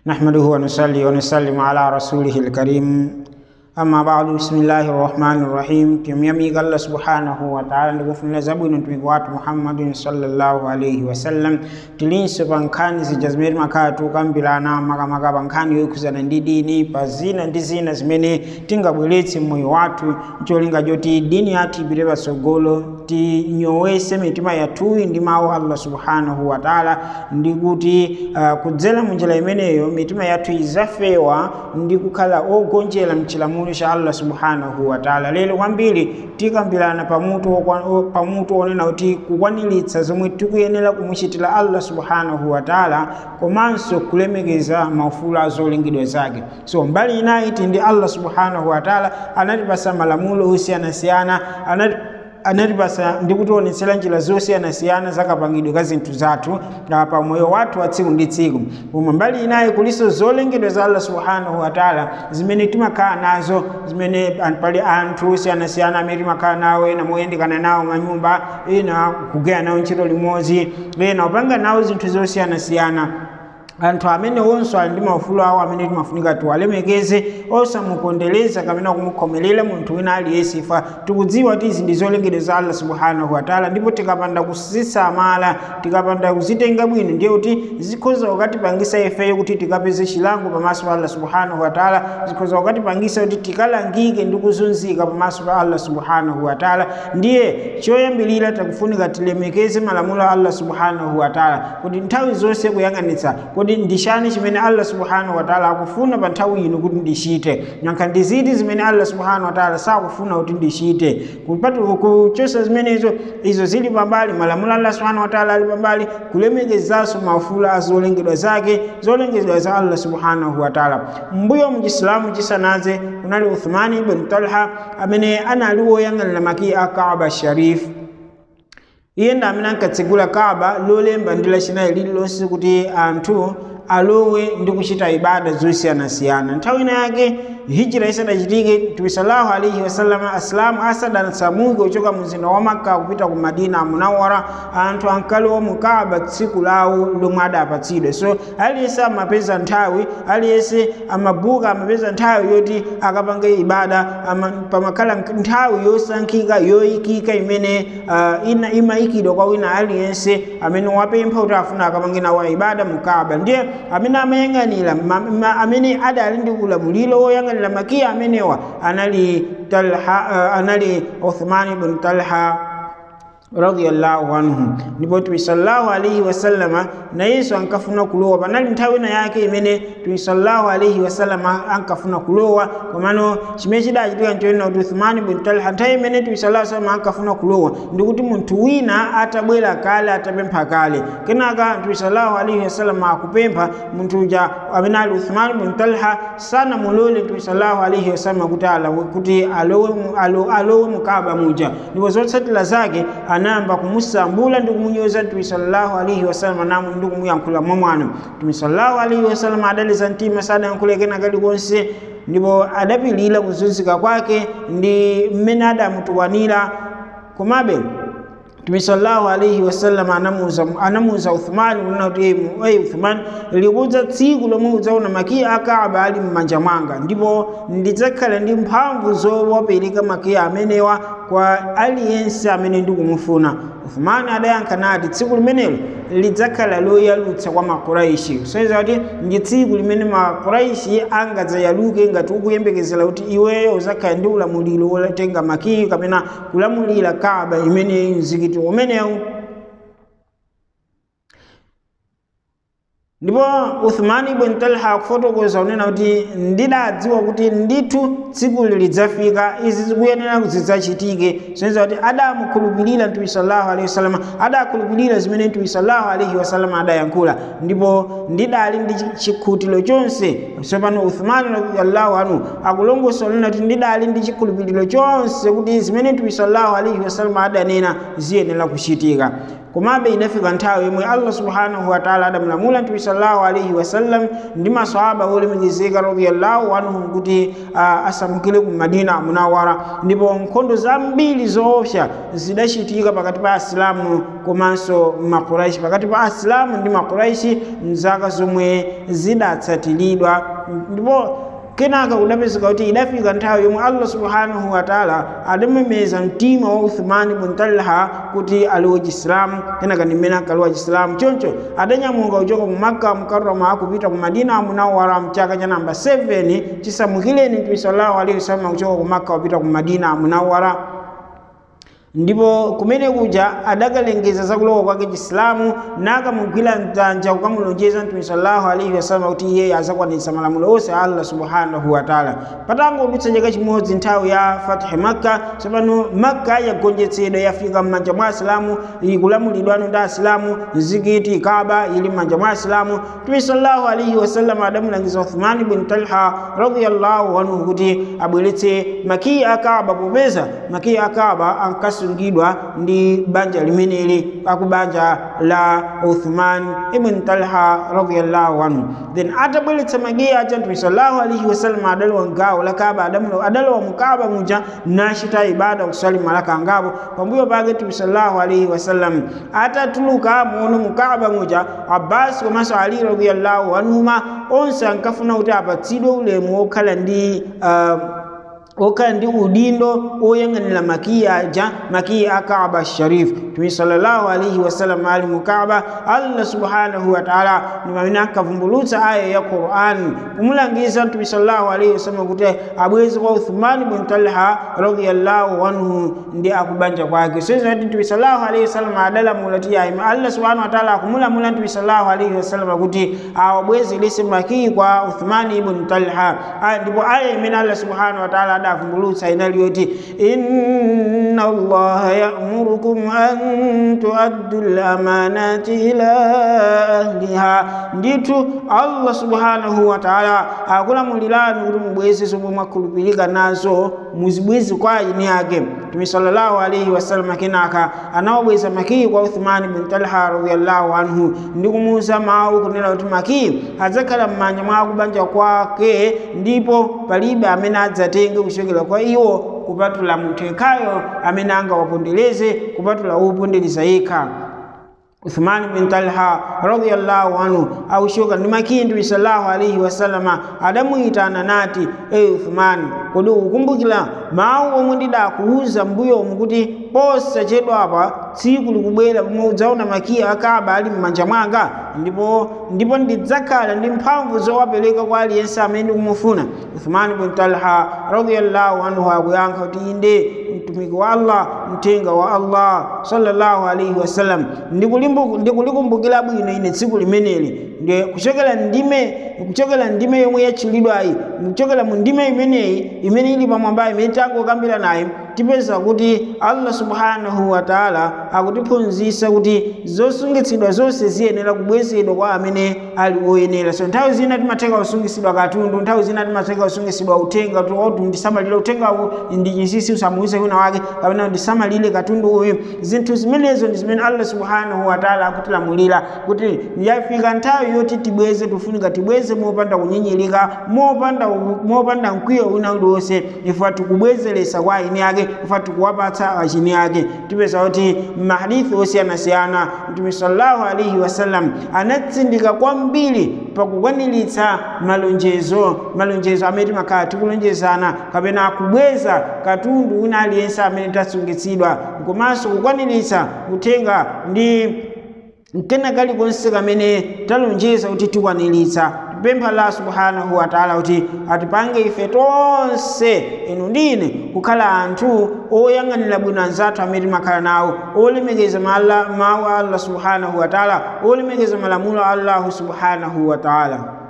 نحمده ونصلي ونسلم على رسوله الكريم amma ba'du bismillahi rahmani rahim timyamiga allah subhanahu wa ta'ala ndikufunira zabwino mtumiki wathu muhammadin sallallahu alaihi wasallam tilinso pa nkhani zija zimene timakhala tukambirana makamaka pa nkhani yokhuzana ndi dini pa zina ndi zina zimene tingabweretse mmoyo wathu cholinga choti dini yathu ipite patsogolo tinyowese mitima yathuyi ndi mawu allah subhanahu wa ta'ala ndi kuti uh, kudzera munjira imeneyo mitima yathu izafewa ndi kukhala ogonjera mchilamulo cha allah subhanahu wa ta'ala lero kwambiri tikambirana pamutu pamutu onena kuti kukwaniritsa zomwe tikuyenera kumuchitira allah subhanahu wa ta'ala komanso kulemekeza maufulu a zolengedwa zake so mbali inayi ndi allah subhanahu wa ta'ala anatipasa malamulo osiyanasiyana anati anatipasa ndi kutionetsera njira zosiyanasiyana zakapangidwe ka zinthu zathu pa moyo wathu wa tsiku ndi tsiku pomwe mbali inayi kuliso zolengedwa za allah subhanahu wa taala zimene timakhala nazo zimene pali anthu osiyanasiyana amene timakhala nawo ena moyendekana nawo manyumba ena kugwira nawo ntchito limodzi ena kupanga nawo zinthu zosiyanasiyana anthu amene onso ali ndi maufulu awo amene timafunika tiwalemekeze osamupondereza kapena kumukhomerera munthu wina aliyense ifa tikudziwa kuti izi ndi zolengedwa za allah subhanahu wataala ndipo tikapanda kuzisamala tikapanda kuzitenga bwino ndiye kuti zikhoza kukatipangisa ifeyo kuti tikapeze chilango pamaso pa allah subhanahu wataala zikhoza kukatipangisa kuti tikalangike ndi kuzunzika pamaso pa allah subhanahu wataala ndiye choyambirira tikufunika tilemekeze malamulo a allah subhanahu wataala kuti nthawi zonse kuyang'anitsa kodi ndishani chimene allah subhanahu wataala akufuna pa nthawi ino kuti ndichite nyankha ndi ziti zimene allah subhanahu wataala sakufuna kuti ndichite kuchosa zimenezo izo zili pambali malamulo allah subhanahu wataala ali pambali kulemekezanso maufulu a zolengedwa zake zolengedwa za allah subhanahu wataala mbuyo mu chisilamu chisanaze kunali uthmani ibn talha amene anali woyang'anira maki a kaaba sharif iye ndi amene ankatsegula kaaba lolemba ndi lachinayi lililonse kuti anthu alowe ndi kuchita ibada zosiyanasiyana nthawi ina yake hijira isadachitike mtume sallallahu alaihi wasallam asilamu asadatsamuke kuchoka mzinda wa makka kupita ku madina munawara anthu ankalowa mu kaaba tsiku lawo lomwe adapatsidwe so aliyense amapeza nthawi aliyense amabuka amapeza nthawi yoti akapange ibada ama, pamakhala nthawi yosankhika yoyikika imene uh, ina imayikidwa kwa wina aliyense amene wapempha kuti afuna akapange nawo ibada mu kaaba ndiye amene amayang'anira amene adali ndi ulamuliro woyang'anira makiya amenewa anali talha uh, anali uthman ibn talha radiyallahu anhu ndipo mtume sallallahu alaihi wasallama nayenso ankafuna kulowa panali nthawi ina yake imene mtume sallallahu alaihi wasallama ankafuna kulowa komano chimene chidachitika nchoena kuti uthmani bin talha nthawi imene mtume sallallahu alaihi wasallama ankafuna kulowa ndikuti munthu wina atabwera kale atapempha kale kenaka mtume sallallahu alaihi wasallama akupempha munthu uja amene ali uthmani bin talha sanamulole mtume sallallahu alaihi wasallama kuti alawe kuti alowe alowe mukaba muja ndipo zotsatira zake anayamba kumusambula ndi kumunyoza mtume sallallahu alaihi wasallam namu ndi kumuyankhula mwamwano mtume sallallahu alaihi wasallam adaliza mtima sadayankhule kena kalikonse ndipo adapilira kuzunzika kwake ndi mmene adamutukwanira komabe mtume sallallahu alaihi wasallam anamuza anamuza Uthman kunena kuti hey Uthman likudza tsiku lomwe udzaona makiya akaaba ali m'manja mwanga ndipo ndidzakhala ndi mphamvu zowapereka makiya amenewa kwa aliyense amene ndikumufuna Uthman adayankha nati tsiku limenelo lidzakhala loyalutsa kwa makuraishi kusonyeza kuti ndi tsiku limene makuraishi angadzayaluke ngati ukuyembekezera kuti iweyo uzakhala ndi ulamuliro wotenga makiyi kapena kulamulira kaaba imene mzikiti umenewu ndipo uthmani ibn talha akufotokoza unena kuti ndidadziwa kuti ndithu tsikuli lidzafika izi zikuyenera zidzachitike soneza kuti adamukhulupirira mtume sallallahu alaihi wasallam adakhulupirira zimene mtume sallallahu alaihi wasallam adayankhula ndipo ndidali ndi chikhutiro chonse tsopano uthmani radiyallahu anhu akulongosa unena kuti ndidali ndi chikhulupiriro chonse kuti zimene mtume sallallahu alaihi wasallam adanena ziyenera kuchitika komabe idafika nthawi yomwe allah subhanahu wataala adamulamula mtume sallallahu alaihi wasallam ndi masahaba olemekezeka radiyallahu anhum kuti uh, asamukire ku madina munawara ndipo nkhondo zambiri zoopsa zidachitika pakati pa asilamu komanso makuraishi pakati pa asilamu ndi makuraishi mzaka zomwe zidatsatiridwa ndipo kenaka kudapezeka kuti idafika nthawi yomwe allah subhanahu wataala adamemeza mtima wa uthmani bun talha kuti aliwo chisilamu kenaka ndimene ankaliwa chisilamu choncho adanyamuka kuchoka ku makka mukarrama akupita ku madina munawara mchaka cha namba 7 chisamukireni mtume sallallahu alaihi wasallam kuchoka ku makka kupita ku madina munawara ndipo kumene kuja adakalengeza zakulowa kwake chisilamu nakamugwira mtanja kukamulonjeza mtume sallallahu alaihi wasallam kuti iye azakwanitsa malamulo onse a allah subhanahu wataala patangodutsa chaka chimodzi nthawi ya fatihi makka tsopano makka yagonjetsedwa yafika m'manja mwa asilamu ikulamulidwano ndi asilamu mzikiti kaba ili m'manja mwa asilamu mtume sallallahu alaihi wasallam adamulangiza uthmani bin talha radiyallahu anhu kuti abweretse makiyi akaba popeza makiyi akaba ankas asungidwa ndi banja limeneli akubanja la uthman ibn talha radiyallahu anhu then atabweretsa makiyi aja mtume sallallahu alaihi wasallam adalowa mgawo la kaba adalowa mukaba muja nachita ibada kusali malaka angapo pambuyo pake mtume sallallahu alaihi wasallam atatuluka muno mukaba muja abbas komanso ali radiyallahu anhuma onse ankafuna kuti apatsidwe ulemu wokhala ndi uh, okhala ndi udindo oyang'anira makiyi aja makiyi a kaaba sharif mtume sallallahu alaihi wasallam ali mu kaaba allah subhanahu wataala ndi pamene ankavumbulutsa aya ya quran kumulangiza mtume sallallahu alaihi wasallam kuti abweze kwa uthmani bin talha radiyallahu anhu ndi akubanja kwake soiza kuti mtume sallallahu alaihi wasallam adalamula ti ayima allah subhanahu wataala akumulamula mtume sallallahu alaihi wasallam kuti awabwezerese makiyi kwa uthmani ibn talha ndipo aya imene allah subhanahu wataala adavumbulutsa inali yoti inna allaha ya'murukum an tuaddu al-amanati ila ahliha ndithu allah subhanahu wa ta'ala akulamulirani kuti mubweze zomwe mwakhulupirika nazo muzibweze kwa ayini ake mtume sallallahu alaihi wasallam kenaka anawabweza makiyi kwa uthmani bin talha radiyallahu anhu ndi kumuuza mawu kunena kuti makiyi adzakhala m'manja mwa kubanja kwake ndipo palibe amene adzatenge kuchokera kwa iwo kupatula munthu yekhayo amene angawapondereze kupatula wopondereza yekha uthman bin talha radiyallahu anhu aushuka ndi makiyi mtume sallallahu alaihi wasallama adamuyitana nati eyi uthman kodi ukukumbukira mawu omwe ndidakuwuza mbuyomu kuti posachedwa apa tsiku likubwera pomwe udzaona makiyi akaba ali m'manja mwanga ndipo ndipo ndidzakhala ndi mphamvu zowapereka kwa aliyense amene ndikumufuna uthman bin talha radiyallahu anhu akuyankha kuti inde mtumiki wa allah mtenga wa allah sallallahu alaihi wasallam ndikulikumbukira bwino ine tsiku limeneli ndi kuchokera ndime kuchokera ndime yomwe yatchulidwayi kuchokera mu ndime imeneyi imene ili pamwamba imene tangokambira nayo tipeza kuti allah subhanahu wa taala akutiphunzitsa kuti zosungitsidwa zonse ziyenera kubwezedwa kwa amene ali oyenera so nthawi zina timatheka kusungitsidwa katundu nthawi zina timatheka kusungitsidwa uthenga kuti ndisamalire uthengawu ndi chinsinsi usamuwuze wina wake kapena ndisamalire katundu uyu zinthu zimenezo ndi zimene allah subhanahu wa taala akutilamulira kuti yafika nthawi yoti tibweze tifunika tibweze mopanda kunyinyirika mopanda mopanda mkwiyo wina uliwonse ife tikubwezeresa kwa aini ake ife tikuwapatsa achini ake tipeza kuti mahadithi osiyanasiyana mtume sallallahu alaihi wasallam anatsindika kwambiri pakukwaniritsa malonjezo malonjezo amene timakhala tikulonjezana kapena kubweza katundu wina aliyense amene tasungitsidwa komanso kukwaniritsa kutenga ndi mkena kalikonse kamene talonjeza kuti tikwaniritsa tipempha allah subhanahu wa taala kuti atipange ife tonse inu ndine kukhala anthu oyang'anira bwino anzathu amene timakhala nawo olemekeza mawu a allah subhanahu wa taala olemekeza malamulo a allahu subhanahu wa taala